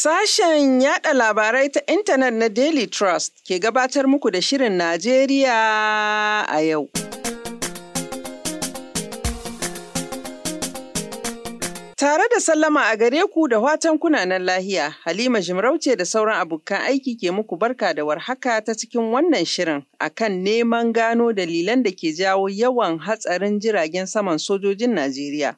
Sashen yada labarai ta intanet na Daily Trust ke gabatar muku da Shirin Najeriya a yau. Tare da sallama a gare ku da watan kunanan lahiya, Halima Jimarauce da sauran abokan aiki ke muku barka da warhaka ta cikin wannan shirin akan neman gano dalilan da ke jawo yawan hatsarin jiragen saman sojojin Najeriya.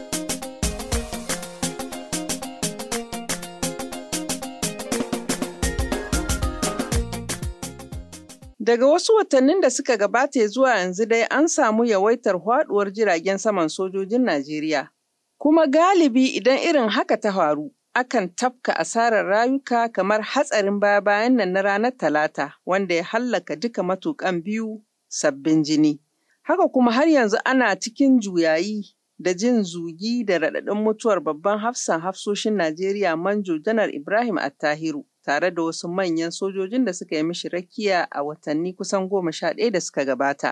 Daga wasu watannin da suka gabata zuwa yanzu dai an samu yawaitar faduwar jiragen saman sojojin Najeriya. Kuma galibi idan irin haka ta faru, akan tafka asarar rayuka kamar hatsarin baya-bayan nan na ranar Talata, wanda ya hallaka duka matuƙan biyu sabbin jini. Haka kuma har yanzu ana cikin juyayi da jin zugi da raɗaɗin mutuwar babban hafsan hafsoshin Najeriya Manjo Janar Ibrahim Attahiru. tare da wasu manyan sojojin da suka yi mishi rakiya a watanni kusan goma sha ɗaya da suka gabata.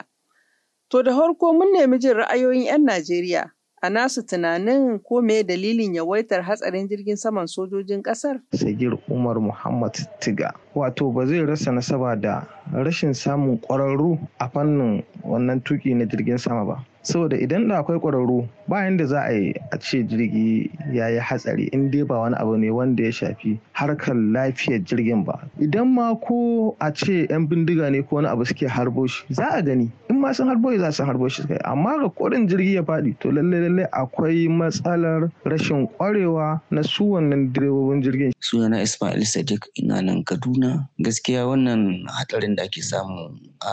To da farko mun nemi jin ra'ayoyin 'yan Najeriya a nasu tunanin ko me dalilin yawaitar hatsarin jirgin saman sojojin ƙasar? Sagir Umar Muhammad Tiga. Wato ba zai rasa nasaba da rashin samun ƙwararru a fannin wannan tuki na jirgin sama ba. saboda idan da akwai ƙwararru bayan da za a yi a ce jirgi ya yi hatsari in dai ba wani abu ne wanda ya shafi harkar lafiyar jirgin ba idan ma ko a ce 'yan bindiga ne ko wani abu suke harbo shi za a gani in ma sun harbo za su harbo shi kai amma ga kodin jirgi ya faɗi to lalle lalle akwai matsalar rashin ƙwarewa na su wannan direbobin jirgin sunana Ismail Sadiq ina nan Kaduna gaskiya wannan hatsarin da ake samu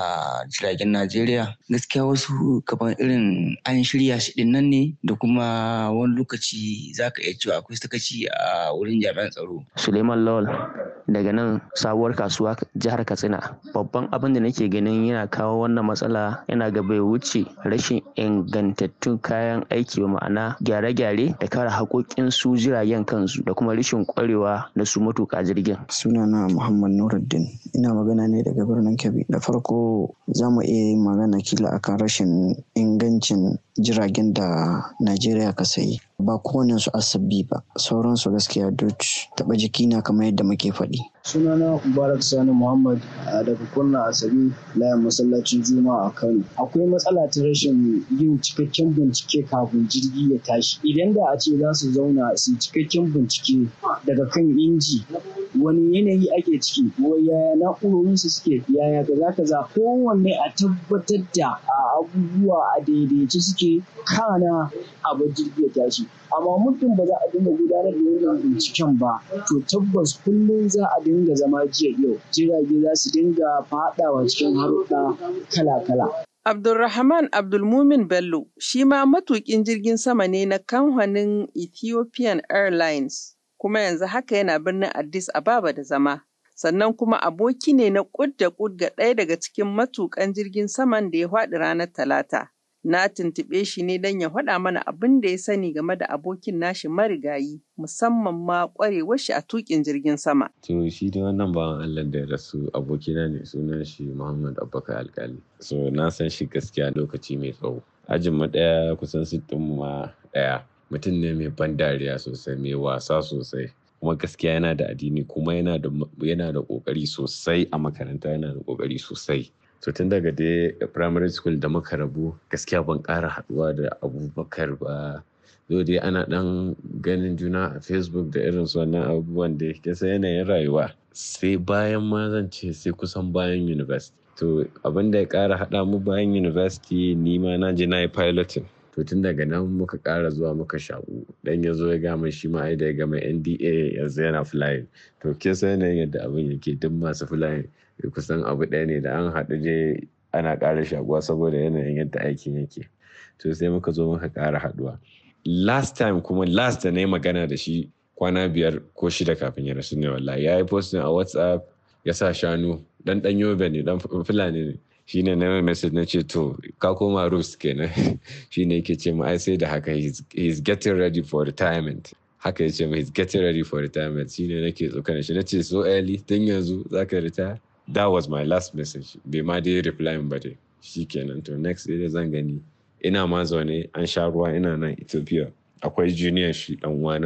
a jiragen Najeriya gaskiya wasu kamar irin an shirya shi din nan ne da kuma wani lokaci za ka iya cewa akwai sakaci a wurin jami'an tsaro. Suleiman Lawal daga nan sabuwar kasuwa jihar Katsina. Babban abin da nake ganin yana kawo wannan matsala yana ga bai wuce rashin ingantattun kayan aiki ba ma'ana gyare-gyare da kare haƙoƙin su jiragen kansu da kuma rashin ƙwarewa na su matuƙa jirgin. Sunana Muhammad Nuruddin ina magana ne daga birnin Kebbi. Da farko za mu iya yin magana kila akan rashin ingancin jiragen da Najeriya ka sayi. Ba kowane su asabi ba, sauransu gaskiya duk taɓa jiki na kamar yadda muke faɗi. Sunana Mubarak Sani Muhammad daga Kurna Asabi layin masallacin Juma'a a Kano. Akwai matsala ta rashin yin cikakken bincike kafin jirgi ya tashi. Idan da a ce za su zauna su cikakken bincike daga kan inji wani yanayi ake ciki ko yaya na'urorinsu suke yaya kaza kaza kowanne a tabbatar da abubuwa a daidaice suke kana abu jirgi ya tashi amma muddin ba za a dinga gudanar da wannan binciken ba to tabbas kullum za a dinga zama jiya yau jirage za su dinga faɗawa cikin haruɗa kala-kala Abdulrahman Abdulmumin Bello shi ma matuƙin jirgin sama ne na kamfanin Ethiopian Airlines kuma yanzu haka yana birnin Addis Ababa da zama. Sannan kuma aboki ne na kud da kud ga ɗaya daga cikin matuƙan jirgin saman da ya faɗi ranar Talata. Na tuntuɓe shi ne don ya faɗa mana abin da ya sani game da abokin nashi marigayi musamman ma ƙwarewar shi a tuƙin jirgin sama. To shi da wannan bawan Allah da ya rasu abokina ne sunan shi Muhammad Abubakar Alkali. So na san shi gaskiya lokaci mai tsawo. Ajin mu ɗaya kusan sittin mu ma ɗaya. Mutum ne mai ban dariya sosai mai wasa sosai. kuma gaskiya yana da addini kuma yana da yana da kokari sosai a makaranta yana da kokari sosai to tun daga dai primary school da muka rabu gaskiya ban ƙara haɗuwa da abubakar ba zo dai ana ɗan ganin juna a facebook da irin su wannan abubuwan da ya san yanayin rayuwa sai bayan ma zan ce sai kusan bayan university to abin da ya ƙara haɗa mu bayan university ni ma na je na yi piloting to tun daga nan muka ƙara zuwa muka shaƙu dan ya zo ya gama shi ma ai da ya gama NDA yanzu yana flying to ke san yanayin yadda abin yake duk masu flying kusan abu ɗaya ne da an haɗu je ana ƙara shaƙuwa saboda yanayin yadda aikin yake to sai muka zo muka ƙara haɗuwa last time kuma last da na yi magana da shi kwana biyar ko shida kafin ya rasu ne wallahi ya yi posting a whatsapp ya sa shanu dan ɗan yobe ne dan fulani ne shine na message na ce to ka koma roost kenan shine yake ce ma ai sai da haka he's getting ready for retirement haka yace ma he's getting ready for retirement shine nake tsokana shi nace so early tun yanzu zaka retire that was my last message bai ma dai reply ba dai shikenan to next day zan gani ina ma zaune an sha ruwa ina nan Ethiopia akwai junior shi dan uwana ne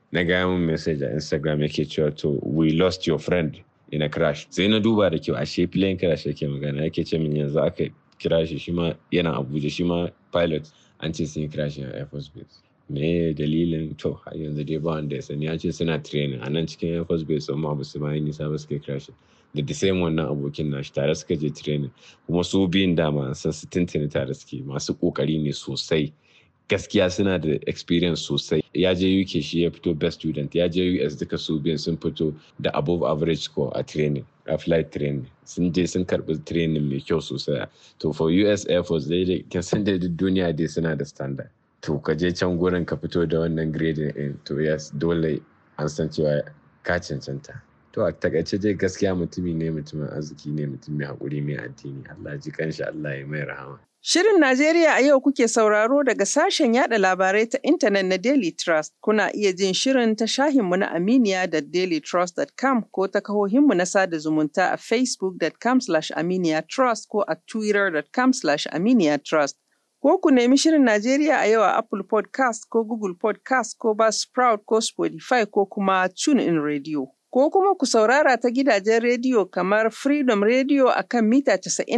na gaya min message a instagram yake cewa to we lost your friend in a crash sai na duba da kyau ashe plane crash yake magana yake ce min yanzu aka kira shi shi ma yana abuja shi ma pilot an ce sun yi crash a air force base me dalilin to har yanzu dai ba wanda ya sani ya ce suna training a nan cikin air force base amma ba su ma yi nisa ba suka crash da the same wannan abokin nashi tare suka je training kuma su biyun dama san su tuntuni tare suke masu kokari ne sosai gaskiya suna da experience sosai ya je uk shi ya fito best student ya je us duka su biyun sun fito da above average score a training a flight training sun je sun karbi training mai kyau sosai to for us air force dai da kin san da duniya dai suna da standard to ka je can gurin ka fito da wannan grading din to yes dole an san cewa ka cancanta to a takaice dai gaskiya mutumi ne mutumin arziki ne mutum mai haƙuri mai addini Allah ji kanshi Allah ya mai rahama Shirin Najeriya a yau kuke sauraro daga sashen yada labarai ta intanet na Daily Trust. Kuna iya jin shirin ta shahinmu na Aminiya da dailytrust.com ko ta kahohinmu na sada zumunta a facebook.com aminiya trust ko a twitter.com aminiya trust. Ko ku nemi shirin Najeriya a yau a Apple podcast ko Google podcast ko Buzzsprout ko Spotify ko kuma TuneIn Radio. Ko kuma ku saurara ta gidajen rediyo kamar Freedom Radio a kan mita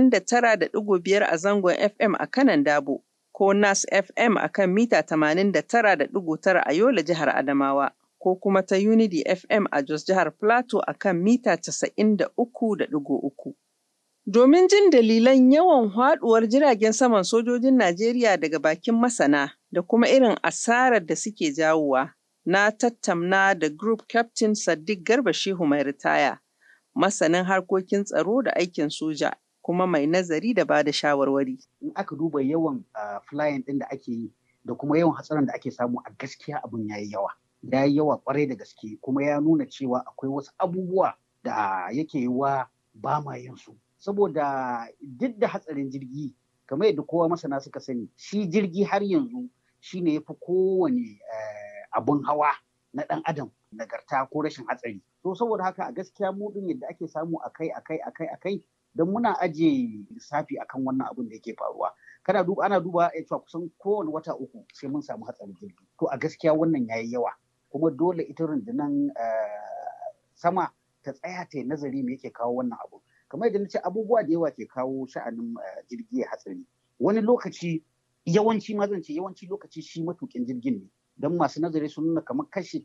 99.5 a zangon FM a kanan Dabo, ko Nas FM a kan mita 89.9 a Yola jihar Adamawa, ko kuma ta Unity FM a Jos jihar Plateau a kan mita 93.3. Domin jin dalilan yawan haɗuwar jiragen saman sojojin Najeriya daga bakin masana da kuma irin asarar da suke jawowa. na tattamna da Group Captain Sadiq Garba Shehu mai ritaya, masanin harkokin tsaro da aikin soja, kuma mai nazari da ba da shawarwari. In aka duba yawan flying ɗin da ake yi da kuma yawan hatsarin da ake samu a gaskiya abin ya yi yawa. Ya yi yawa kwarai da gaske kuma ya nuna cewa akwai wasu abubuwa da yake wa ba ma yin su. Saboda duk da hatsarin jirgi kamar yadda kowa masana suka sani shi jirgi har yanzu shine ya fi kowane abun hawa na ɗan adam nagarta ko rashin hatsari to saboda haka a gaskiya mu din yadda ake samu akai akai akai akai don muna aje lissafi akan wannan abun da yake faruwa kana duba ana duba ya cewa kusan kowane wata uku sai mun samu hatsarin jirgi to a gaskiya wannan yayi yawa kuma dole ita rundunan sama ta tsaya ta yi nazari me yake kawo wannan abu kamar yadda nace abubuwa da yawa ke kawo sha'anin jirgi ya hatsari wani lokaci yawanci ma zan ce yawanci lokaci shi matukin jirgin ne don masu nazari sun nuna kamar kashi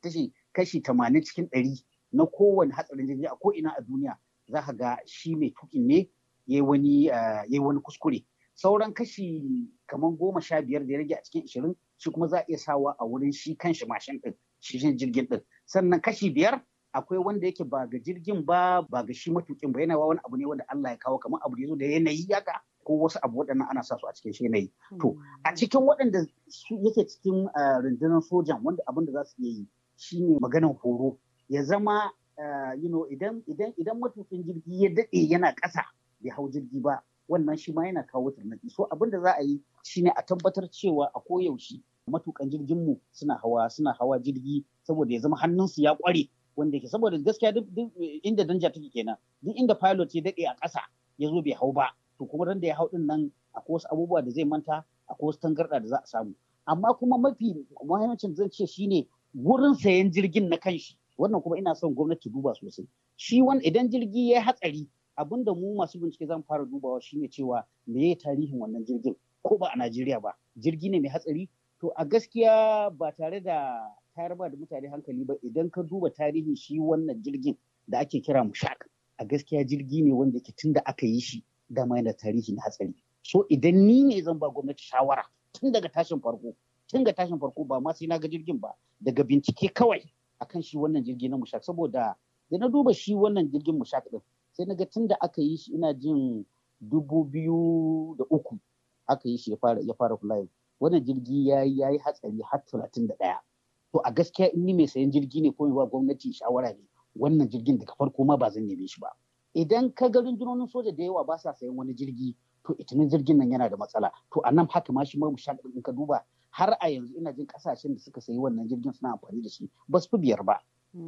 kashi tamanin cikin ɗari na kowane hatsarin jirgi a ko ina a duniya za ka ga shi mai tukin ne ya wani wani kuskure sauran kashi kamar goma sha biyar da ya rage a cikin ishirin shi kuma za a iya sawa a wurin shi kanshi mashin ɗin shi jirgin ɗin sannan kashi biyar akwai wanda yake ba ga jirgin ba ba ga shi matukin ba yana wani abu ne wanda Allah ya kawo kamar abu da ya zo da yanayi yaka ko wasu abu waɗannan ana sa su a cikin shi yanayi. To a cikin waɗanda yake cikin rundunar sojan wanda abin da za su iya yi shine maganar horo ya zama you know idan idan idan matukin jirgi ya daɗe yana ƙasa bai hau jirgi ba wannan shi ma yana kawo tarnaki so abin da za a yi shine a tabbatar cewa a koyaushe matukan jirgin mu suna hawa suna hawa jirgi saboda ya zama hannunsu ya ƙware wanda ke saboda gaskiya duk inda danja take kenan duk inda pilot ya daɗe a ƙasa ya zo bai hau ba to kuma ran da ya hau din nan akwai wasu abubuwa da zai manta akwai wasu tangarɗa da za a samu amma kuma mafi muhimmancin zan ce shine gurin sayan jirgin na kanshi wannan kuma ina son gwamnati duba sosai shi wani idan jirgi ya yi hatsari abinda mu masu bincike zan fara dubawa shine cewa me ya tarihin wannan jirgin ko ba a Najeriya ba jirgi ne mai hatsari to a gaskiya ba tare da tayar ba da mutane hankali ba idan ka duba tarihin shi wannan jirgin da ake kira mushak a gaskiya jirgi ne wanda ke tun da aka yi shi dama yana tarihi na hatsari so idan ni ne zan ba gwamnati shawara tun daga tashin farko tun ga tashin farko ba ma sai na ga jirgin ba daga bincike kawai akan shi wannan jirgi na mushak saboda da na duba shi wannan jirgin mushak din sai na ga tun da aka yi shi ina jin dubu biyu da uku aka yi shi ya fara ya fara flying wannan jirgi ya yi ya yi hatsari har talatin da ɗaya to a gaskiya in ni mai sayan jirgi ne ko ba gwamnati shawara ne wannan jirgin daga farko ma ba zan neme shi ba idan ka ga rundunonin soja da yawa ba sa sayan wani jirgi to itinin jirgin nan yana da matsala to a nan haka ma shi ma musha in ka duba har a yanzu ina jin kasashen da suka sayi wannan jirgin suna amfani da shi ba su fi biyar ba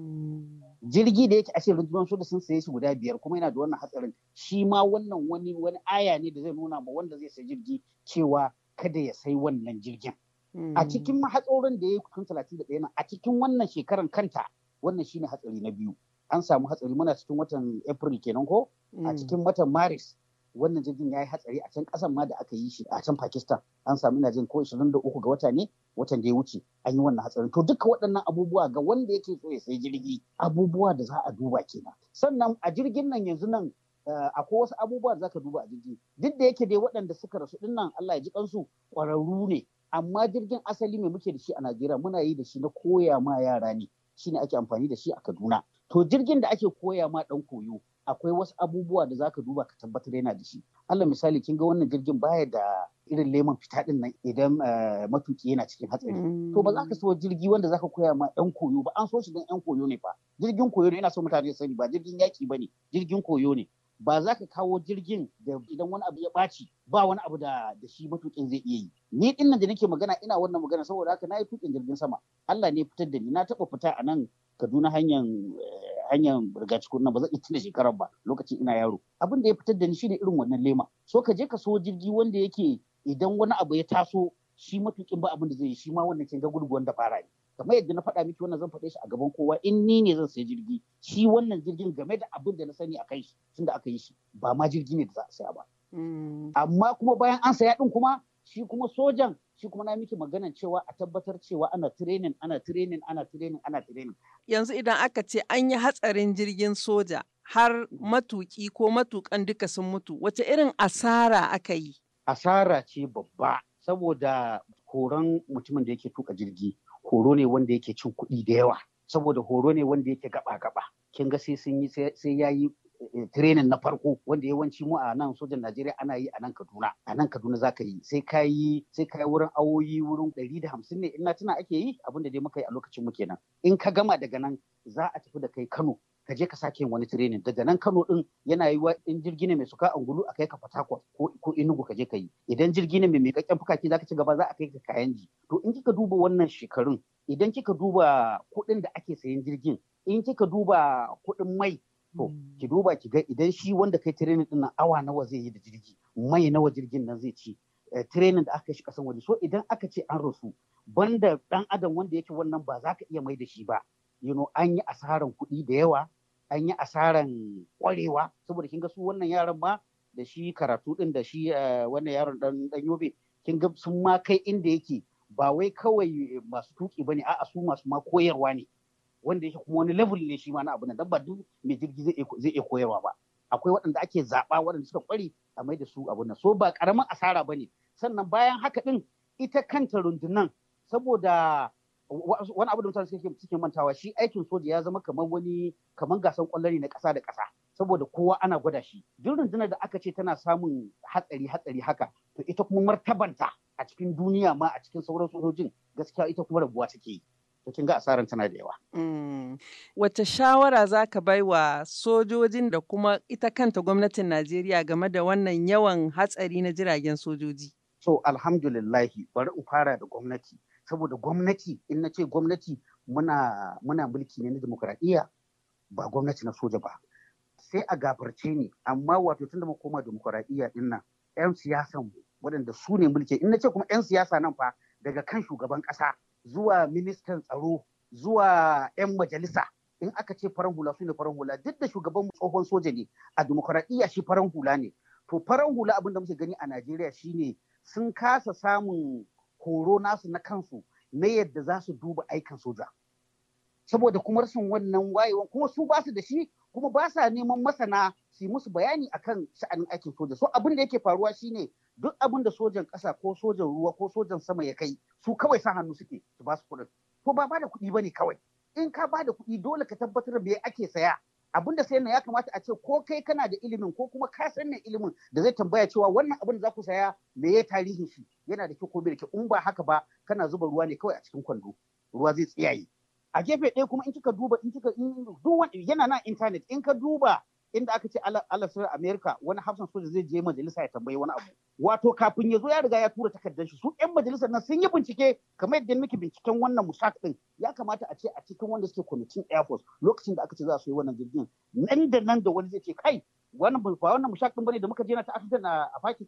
jirgi da yake ashe rundunar soja sun saye shi guda biyar kuma yana da wannan hatsarin shi ma wannan wani wani aya ne da zai nuna ma wanda zai sayi jirgi cewa kada ya sai wannan jirgin a cikin hatsarin da ya yi kun talatin da ɗaya a cikin wannan shekaran kanta wannan shine hatsari na biyu an samu hatsari muna cikin watan april kenan ko a cikin watan maris wannan jirgin ya yi hatsari a can kasan ma da aka yi shi a can pakistan an samu ina jin ko 23 ga wata ne watan da ya wuce an yi wannan hatsarin to duka waɗannan abubuwa ga wanda yake so ya sai jirgi abubuwa da za a duba kenan sannan a jirgin nan yanzu nan akwai wasu abubuwa da zaka duba a jirgi duk da yake dai waɗanda suka rasu din nan Allah ya ji kansu ƙwararru ne amma jirgin asali mai muke da shi a Najeriya muna yi da shi na koya ma yara ne shine ake amfani da shi a Kaduna to jirgin da ake koya ma dan koyo akwai wasu abubuwa da zaka duba ka tabbatar yana da shi Allah misali kin ga wannan jirgin baya da irin lemon fita din nan idan matuki yana cikin hatsari to ba za ka so jirgi wanda zaka koya ma yan koyo ba an so shi dan yan koyo ne fa jirgin koyo ne ina so mutane sani ba jirgin yaki bane jirgin koyo ne ba za ka kawo jirgin da idan wani abu ya ɓaci ba wani abu da da shi matukin zai iya yi ni din nan da nake magana ina wannan magana saboda haka na yi tukin jirgin sama Allah ne fitar da ni na taɓa fita a nan Kaduna hanyar hanyar rigacikun nan ba zan iya tuna shekarar ba lokacin ina yaro abin da ya fitar da ni shine irin wannan lema so ka je ka so jirgi wanda yake idan wani abu ya taso shi matukin ba abin da zai yi shi ma wannan kin ga gurguwan da fara ne kamar yadda na faɗa miki wannan zan faɗe shi a gaban kowa in ni ne zan sayi jirgi shi wannan jirgin game da abin da na sani a kai shi tunda aka yi shi ba ma jirgi ne da za a saya ba amma kuma bayan an saya din kuma shi kuma sojan shi kuma na miki maganan cewa a tabbatar cewa ana training ana training ana training ana training yanzu idan aka ce an yi hatsarin jirgin soja har matuki ko matukan duka sun mutu wace irin asara aka yi asara ce babba saboda horon mutumin da yake tuka jirgi horo ne wanda yake cin kuɗi da yawa saboda horo ne wanda yake gaba-gaba kin ga sai sun yi sai ya yi training na farko wanda yawanci mu a nan sojan Najeriya ana yi a nan Kaduna a nan Kaduna za ka yi sai ka yi sai ka yi wurin awoyi wurin ɗari da hamsin ne in na tuna ake yi abin da dai muka yi a lokacin mu kenan in ka gama daga nan za a tafi da kai Kano ka je ka sake yin wani training daga nan Kano din yana yi wa in jirgi ne mai suka angulu a kai ka Fatakwal ko ko Enugu ka je ka yi idan jirgi ne mai miƙaƙƙen fukaki zaka ci gaba za a kai ka Kayanji to in kika duba wannan shekarun idan kika duba kuɗin da ake sayan jirgin in kika duba kuɗin mai to ki duba ki ga idan shi wanda kai training din nan awa nawa zai yi da jirgi mai nawa jirgin nan zai ci training da aka shi kasan waje so idan aka ce an rasu banda dan adam wanda yake wannan ba za ka iya mai da shi ba you know an yi asaran kuɗi da yawa an yi asaran kwarewa saboda kin ga su wannan yaran ma da shi karatu din da shi wannan yaron dan dan yobe kin ga sun ma kai inda yake ba wai kawai masu tuki bane a'a su masu ma koyarwa ne wanda yake kuma wani level ne shi ma na abu na dabba duk mai jirgi zai iya koyarwa ba akwai waɗanda ake zaɓa waɗanda suka kware a mai da su abu nan so ba ƙaramin asara ba ne sannan bayan haka ɗin ita kanta rundunan saboda wani abu da mutane suke mantawa shi aikin soja ya zama kamar wani kamar gasan kwallo ne na ƙasa da ƙasa saboda kowa ana gwada shi duk rundunar da aka ce tana samun hatsari hatsari haka to ita kuma martabanta a cikin duniya ma a cikin sauran sojojin gaskiya ita kuma rabuwa take yi to kin ga asaran tana da yawa. Wace shawara za ka bai wa sojojin da kuma ita kanta gwamnatin Najeriya game da wannan yawan hatsari na jiragen sojoji? So alhamdulillahi bari in fara da gwamnati saboda gwamnati in na ce gwamnati muna muna mulki ne na demokuraɗiyya ba gwamnati na soja ba. Sai a gafarce ni amma wato tun da mu koma demokuraɗiyya din nan 'yan siyasan waɗanda su ne mulki in na ce kuma 'yan siyasa nan fa daga kan shugaban ƙasa zuwa ministan tsaro zuwa 'yan majalisa in aka ce faran hula su ne faran hula duk da shugaban tsohon soja ne a demokuraɗiyya shi faran hula ne to faran hula abin da muke gani a najeriya shine sun kasa samun horo nasu na kansu na yadda za su duba aikin soja saboda kuma rashin wannan wayewan kuma su ba su da shi kuma ba sa neman masana su yi musu bayani akan sha'anin aikin soja so abin da yake faruwa shine duk abin da sojan ƙasa ko sojan ruwa ko sojan sama ya kai su kawai sa hannu suke su ba su kuɗin ko ba ba da kuɗi bane kawai in ka ba da kuɗi dole ka tabbatar me ake saya abin da sayan ya kamata a ce ko kai kana da ilimin ko kuma ka san ilimin da zai tambaya cewa wannan abin da za ku saya me ya tarihin shi yana da kyau ko bai da kyau in ba haka ba kana zuba ruwa ne kawai a cikin kwando ruwa zai tsiyaye a gefe ɗaya kuma in kika duba in kika duk yana na intanet in ka duba inda aka ce alasar Amerika wani hafsan soja zai je majalisa ya tambayi wani abu. Wato kafin ya zo ya riga ya tura takardar shi su 'yan majalisar nan sun yi bincike kamar yadda muke binciken wannan musak din ya kamata a ce a cikin wanda suke kwamitin Air Force lokacin da aka ce za su yi wannan jirgin nan da nan da wani zai ce kai wannan ba wannan musak din bane da muka je na ta accident a Pakistan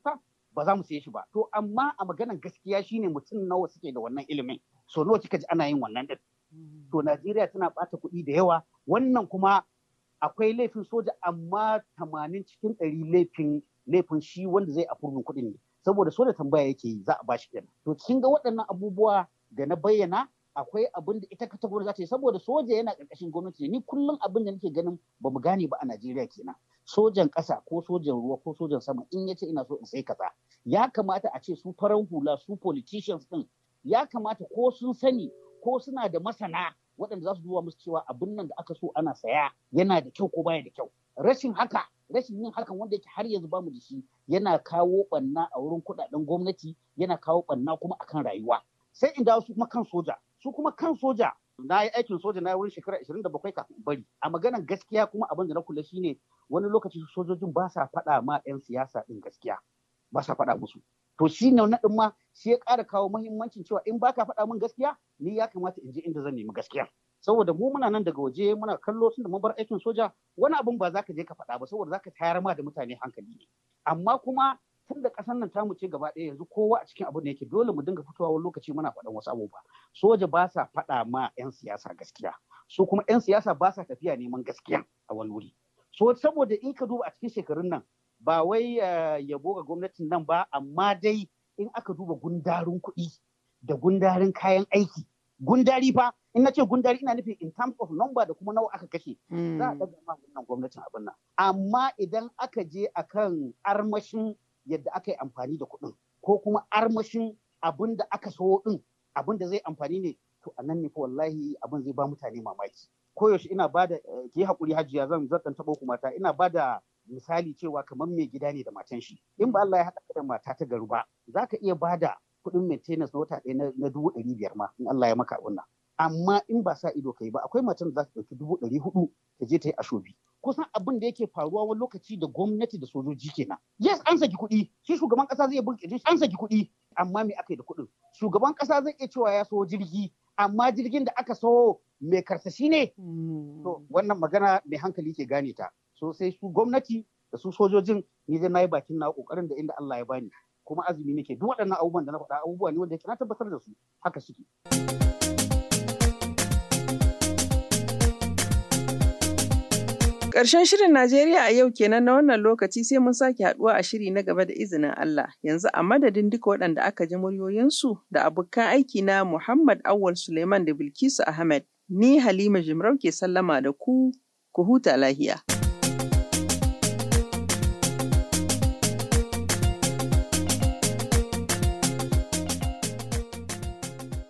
ba za mu siye shi ba to amma a maganar gaskiya shine mutum nawa suke da wannan ilimin so nawa kika ji ana yin wannan din to Najeriya tana bata kuɗi da yawa wannan kuma akwai laifin soja amma tamanin cikin ɗari laifin laifin shi wanda zai afurmin kuɗin ne saboda soja tambaya yake yi za a bashi kenan to kin ga waɗannan abubuwa da na bayyana akwai abin da ita kata za ta yi saboda soja yana ƙarƙashin gwamnati ni kullum abin da nake ganin ba mu gane ba a Najeriya kenan sojan ƙasa ko sojan ruwa ko sojan sama in ya ce ina so in sai kaza ya kamata a ce su farar hula su politicians din ya kamata ko sun sani ko suna da masana waɗanda za su duba musu cewa abin nan da aka so ana saya yana da kyau ko baya da kyau rashin haka rashin yin hakan wanda yake har yanzu bamu da shi yana kawo ɓanna a wurin kuɗaɗen gwamnati yana kawo ɓanna kuma akan rayuwa sai in dawo su kuma kan soja su kuma kan soja na yi aikin soja na wurin shekara 27 kafin bari a maganar gaskiya kuma abin da na kula shine wani lokaci sojojin ba sa faɗa ma 'yan siyasa ɗin gaskiya ba sa faɗa musu to shi ne naɗin ma shi ya ƙara kawo mahimmancin cewa in baka faɗa min gaskiya ni ya kamata in je inda zan nemi gaskiya saboda mu muna nan daga waje muna kallo tun da mun bar aikin soja wani abun ba za ka je ka faɗa ba saboda za ka tayar ma da mutane hankali ne amma kuma tun da ƙasar nan tamu ce gaba ɗaya yanzu kowa a cikin abin da yake dole mu dinga fitowa wani lokaci muna faɗan wasu abubuwa soja ba sa faɗa ma 'yan siyasa gaskiya su kuma 'yan siyasa ba sa tafiya neman gaskiya a wani wuri so saboda in ka duba a cikin shekarun nan ba wai yabo ga gwamnatin nan ba amma dai in aka duba gundarin kuɗi da gundarin kayan aiki gundari fa in na ce gundari ina nufin in terms of number da kuma nawa aka kashe za a ɗaga ma wannan gwamnatin abin nan amma idan aka je akan armashin yadda aka yi amfani da kuɗin ko kuma armashin abin da aka so ɗin abin da zai amfani ne to a nan ne fa wallahi abin zai ba mutane mamaki koyaushe ina ba da ki haƙuri hajiya zan zan taɓo ku mata ina ba da misali cewa kamar mai gida ne da matan shi in ba Allah ya haɗa da mata ta garu ba za ka iya ba da kuɗin maintenance na wata ɗaya na dubu ɗari biyar ma in Allah ya maka wannan amma in ba sa ido kai ba akwai matan da za ta ɗauki dubu ɗari hudu ta je ta yi ashobi kusan abin da yake faruwa wani lokaci da gwamnati da sojoji kenan yes an saki kuɗi shi shugaban ƙasa zai bin shi an saki kuɗi amma me aka yi da kuɗin shugaban ƙasa zai iya cewa ya so jirgi amma jirgin da aka so mai karsashi ne to wannan magana mai hankali ke gane ta so sai su gwamnati da su sojojin ni dai nayi bakin na kokarin da inda Allah ya bani kuma azumi nake duk waɗannan abubuwan da na faɗa abubuwa ne wanda yake na tabbatar da su haka suke Ƙarshen shirin Najeriya a yau kenan na wannan lokaci sai mun sake haɗuwa a shiri na gaba da izinin Allah. Yanzu a madadin duka waɗanda aka ji muryoyinsu da abokan aiki na Muhammad Awal Suleiman da Bilkisu Ahmed, ni Halima Jimarau ke sallama da ku, ku huta lahiya.